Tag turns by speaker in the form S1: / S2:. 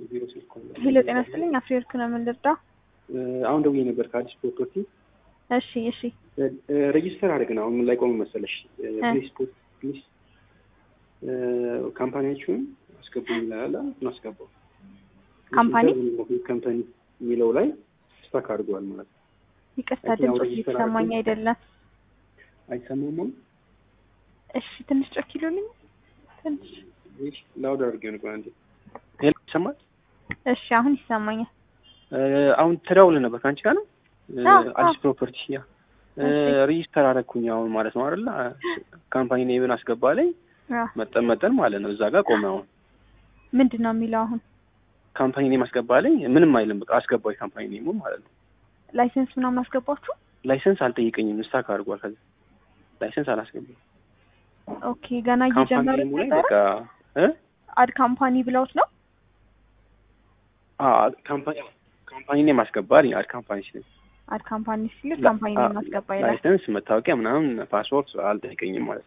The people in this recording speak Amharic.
S1: ቢሮ ስልክ ሆነ።
S2: ሄሎ ጤና ይስጥልኝ። አፍሪወርክ ነው የምንልዳ።
S1: አሁን ደውዬ ነበር ከአዲስ ፕሮፐርቲ
S2: እሺ እሺ
S1: ሬጂስተር አድርገን አሁን ምን ላይ ቆመ መሰለሽ? ፕሊስ ፕሊስ ካምፓኒያችሁን አስገቡኝ ይላል። እሱን አስገባው።
S2: ካምፓኒ
S1: ካምፓኒ የሚለው ላይ ስታክ አድርገዋል ማለት ነው።
S2: ይቅርታ ድምፆች እየተሰማኝ አይደለም።
S1: አይሰማም?
S2: እሺ ትንሽ ጮክ ይሉልኝ። ትንሽ
S1: ላውድ አድርጌው ነው። አንዴ ሄሎ፣ ይሰማል?
S2: እሺ አሁን ይሰማኛል።
S1: አሁን ተደውለን ነበር ከአንቺ ጋር ነው
S2: አዎ፣
S1: አዲስ
S2: አዎ።
S1: ፕሮፐርቲ ያ ሬጂስተር አደረኩኝ አሁን ማለት ነው አይደለ? ካምፓኒ ኔምን አስገባ ላይ
S2: አዎ።
S1: መጠን መጠን ማለት ነው እዛ ጋር ቆመ። አሁን
S2: ምንድን ነው የሚለው አሁን?
S1: ካምፓኒ ኔም አስገባ ላይ ምንም አይልም። በቃ አስገባው የካምፓኒ ኔሙ ማለት ነው።
S2: ላይሰንስ ምናምን አስገባችሁ?
S1: ላይሰንስ አልጠይቀኝም። ስታክ አድርጓል። ከዛ ላይሰንስ አላስገባም።
S2: ኦኬ ገና
S1: ካምፓኒ
S2: እየጀመሩት
S1: ኔሙ ላይ
S2: ነበረ።
S1: በቃ እ
S2: አድ ካምፓኒ ብለውት ነው።
S1: አ ካምፓኒ ካምፓኒ ኔም አስገባ አለኝ። አድ ካምፓኒ ሲል
S2: አድ ካምፓኒ ሲል ካምፓኒ ነው ማስገባ ይላል።
S1: ላይሰንስ፣ መታወቂያ ምናምን ፓስፖርት አልጠይቀኝም ማለት ነው።